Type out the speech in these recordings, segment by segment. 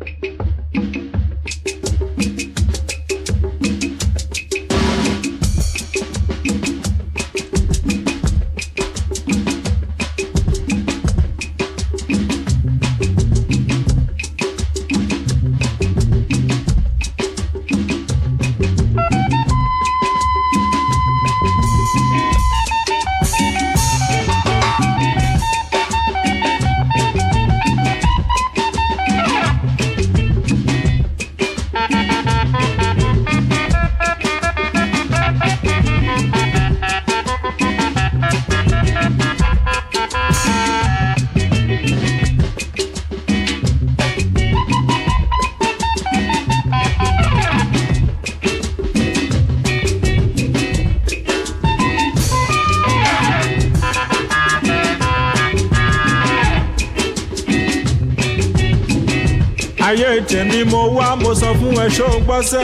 ayé tèmi mo wá mo sọ fún ẹ ṣó gbọ́sẹ́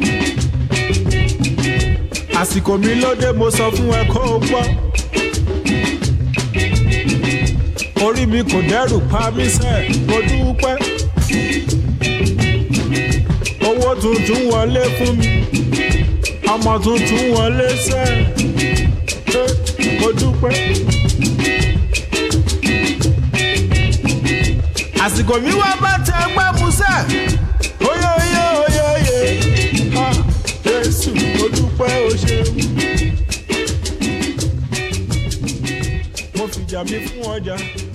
àsìkò mi lóde mo sọ fún ẹ kó o gbọ́ orí mi kò dẹ́rù pa mí sẹ́ mo dúpẹ́ owó tuntun wọlé fún mi ọmọ tuntun wọlé sẹ́ mo dúpẹ́. àsìkò mi wá bá tẹ gbẹ́ musẹ́ oyè oyè oyè oyè ha jésù mo dúpẹ́ o ṣeun. mo fìjà mi fún ọjà.